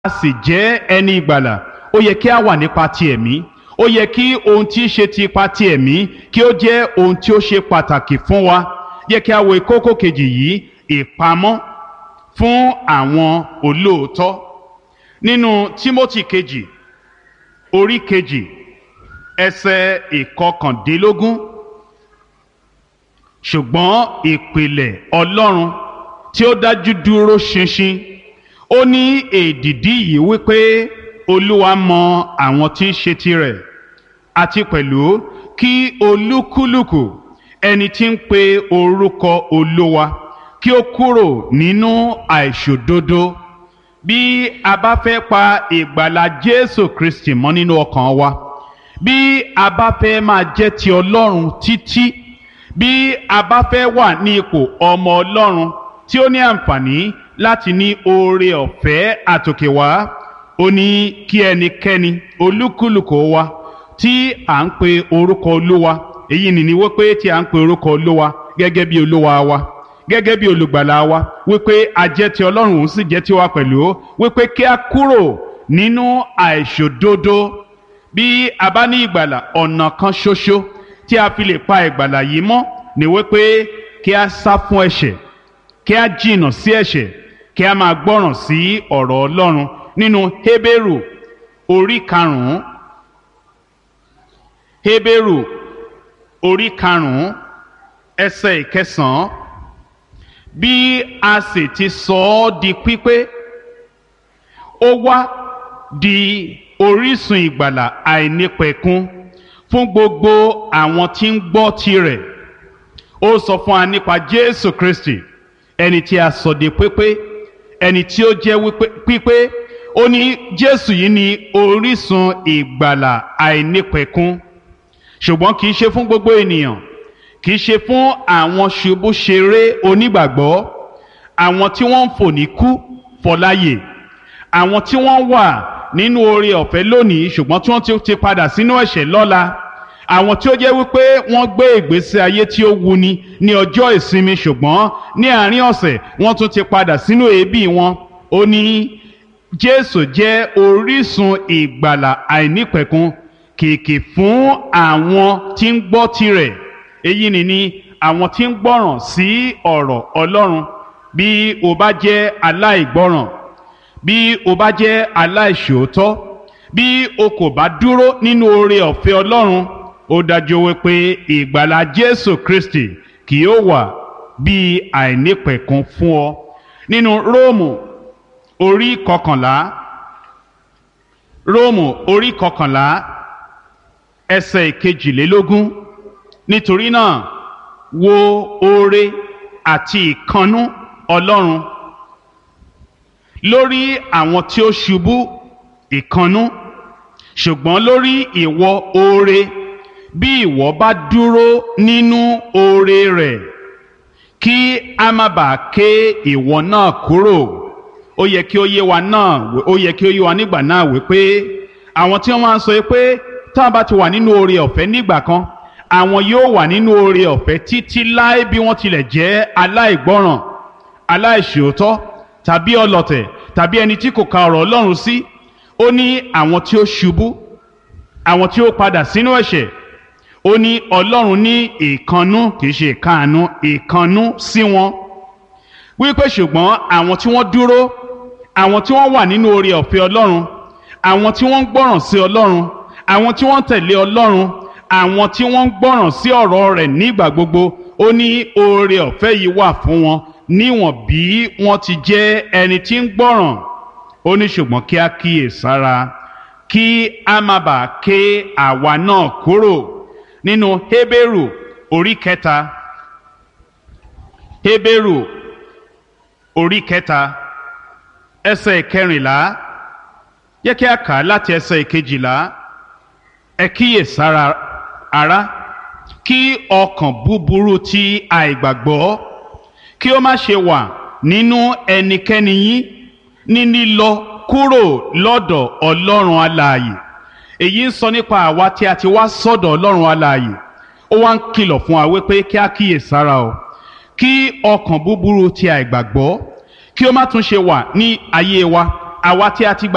a sì jẹ́ ẹni ìgbàlà ó yẹ kí a wà nípa ti ẹ̀mí ó yẹ kí ohun tí í ṣe ti ipa ti ẹ̀mí kí ó jẹ́ ohun tí ó ṣe pàtàkì fún wa yẹ kí a wo kókó kejì yìí ìpamọ́ fún àwọn olóòótọ́ nínú Tímótì kejì orí kejì ẹsẹ̀ ìkọkàndínlógún ṣùgbọ́n ìpìlẹ̀ Ọlọ́run tí ó dájú dúró ṣinṣin ó ní èdìdí yìí wípé Olúwa mọ àwọn tí í ṣe tirẹ̀ àti pẹ̀lú kí olúkúlùkù ẹni tí ń pe orúkọ Olúwa kí ó kúrò nínú àìṣòdodo bí a bá fẹ́ pa ìgbàlà Jésù Kristi mọ́ nínú ọkàn wa bí a bá fẹ́ máa jẹ́ ti Ọlọ́run títí bí a bá fẹ́ wà ní ipò ọmọ Ọlọ́run tí ó ní àǹfààní láti ní oore ọ̀fẹ́ àtòkè wá ó ní kí ẹnikẹ́ni olúkúlùkù wa tí à ń pe orúkọ Olúwa èyí nìní wípé tí à ń pe orúkọ Olúwa gẹ́gẹ́ bí Olúwa wa gẹ́gẹ́ bí olùgbàlà wa wípé a jẹ́ ti Ọlọ́run òun sì jẹ́ tiwa pẹ̀lú wípé kí a kúrò nínú àìṣòdodo bí a bá ní ìgbàlà ọ̀nà kan ṣoṣo tí a fi lè pa ìgbàlà yìí mọ́ ni wípé kí a sá fún ẹ̀ṣẹ̀ kí a jìnnà sí ẹ̀ṣẹ̀ kí a máa gbọ́ràn sí ọ̀rọ̀ Ọlọ́run nínú Hébérù orí karùn-ún Hébérù orí karùn-ún ẹsẹ̀ ìkẹsàn-án bí a sì ti sọ ọ́ di pípé ó wá di orísun ìgbàlà àìnípẹ̀kun fún gbogbo àwọn tí ń gbọ́ tirẹ̀ ó sọ fún wa nípa Jésù Kristi ẹni tí a sọ di pípé ẹni tí ó jẹ́ pípé ó ní Jésù yìí ní orísun ìgbàlà àìnípẹ̀kun ṣùgbọ́n kì í ṣe fún gbogbo ènìyàn kì í ṣe fún àwọn ṣubúṣeré onígbàgbọ́ àwọn tí wọ́n ń fò ní kú fọláyè àwọn tí wọ́n wà nínú oore ọ̀fẹ́ lónìí ṣùgbọ́n tí wọ́n ti padà sínú ẹ̀ṣẹ̀ lọ́la àwọn tí ó jẹ́ wípé wọ́n gbé ìgbésí ayé tí ó wuni ní ọjọ́ ìsinmi ṣùgbọ́n ní àárín ọ̀sẹ̀ wọ́n tún ti padà sínú èébì wọn ó ní Jésù jẹ́ orísun ìgbàlà àìnípẹ̀kun kìkì fún àwọn tí ń gbọ́ tirẹ̀ èyí ni ni àwọn tí ń gbọ́ràn sí ọ̀rọ̀ Ọlọ́run bí o bá jẹ́ aláìgbọ́ràn bí o bá jẹ́ aláìṣòótọ́ bí o kò bá dúró nínú oore ọ̀fẹ́ Ọlọ́run ó dájú wípé ìgbàlà Jésù Kristi kì yóò wà bí àìnípẹ̀kun fún ọ nínú Róòmù orí kọkànlá Róòmù orí kọkànlá ẹsẹ̀ ìkejìlélógún nítorí náà wo oore àti ìkannú Ọlọ́run lórí àwọn tí ó ṣubú ìkannú ṣùgbọ́n lórí ìwọ oore bí ìwọ bá dúró nínú oore rẹ̀ kí a má bàa ké ìwọ náà kúrò ó yẹ kí ó yé wa náà ó yẹ kí ó yé wa nígbà náà wípé àwọn tí wọ́n máa ń sọ pé tá a bá ti wà nínú oore ọ̀fẹ́ nígbà kan àwọn yóò wà nínú oore ọ̀fẹ́ títí láé bí wọ́n tilẹ̀ jẹ́ aláìgbọ́ràn aláìṣòótọ́ tàbí ọlọ̀tẹ̀ tàbí ẹni tí kò ka ọ̀rọ̀ Ọlọ́run sí ó ní àwọn tí ó ṣubú àwọn tí ó padà sínú ẹ̀ṣẹ̀ ó ní Ọlọ́run ní ìkannú kì í ṣe ìkáàánú ìkannú sí wọn wípé ṣùgbọ́n àwọn tí wọ́n dúró àwọn tí wọ́n wà nínú oore ọ̀fẹ́ Ọlọ́run àwọn tí wọ́n ń gbọ́ràn sí Ọlọ́run àwọn tí wọ́n ń tẹ̀lé Ọlọ́run àwọn tí wọ́n ń gbọ́ràn sí ọ̀rọ̀ rẹ̀ nígbà gbogbo ó ní oore ọ̀fẹ́ yìí wà fún wọn níwọ̀n bí wọ́n ti jẹ́ ẹni tí ń gbọ́ràn ó ní ṣùgbọ́n kí á kíyè sára kí a má bàa ké àwa náà kúrò nínú Hébérù orí kẹta Hébérù orí kẹta ẹsẹ̀ kẹrìnlá yẹ kí a kà á láti ẹsẹ̀ kejìlá ẹ kíyè sára ará kí ọkàn búburú ti àìgbàgbọ́ kí ó má ṣe wà nínú ẹnikẹ́ni yín ní lílọ kúrò lọ́dọ̀ ọlọ́run alààyè èyí ń sọ nípa àwa tí a ti wá sọ́dọ̀ ọlọ́run alààyè ó wá ń kìlọ̀ fún wa wípé kí a kíyè sára o kí ọkàn búburú ti àìgbàgbọ́ kí ó má tún ṣe wà ní ayé wa àwa tí a ti gbà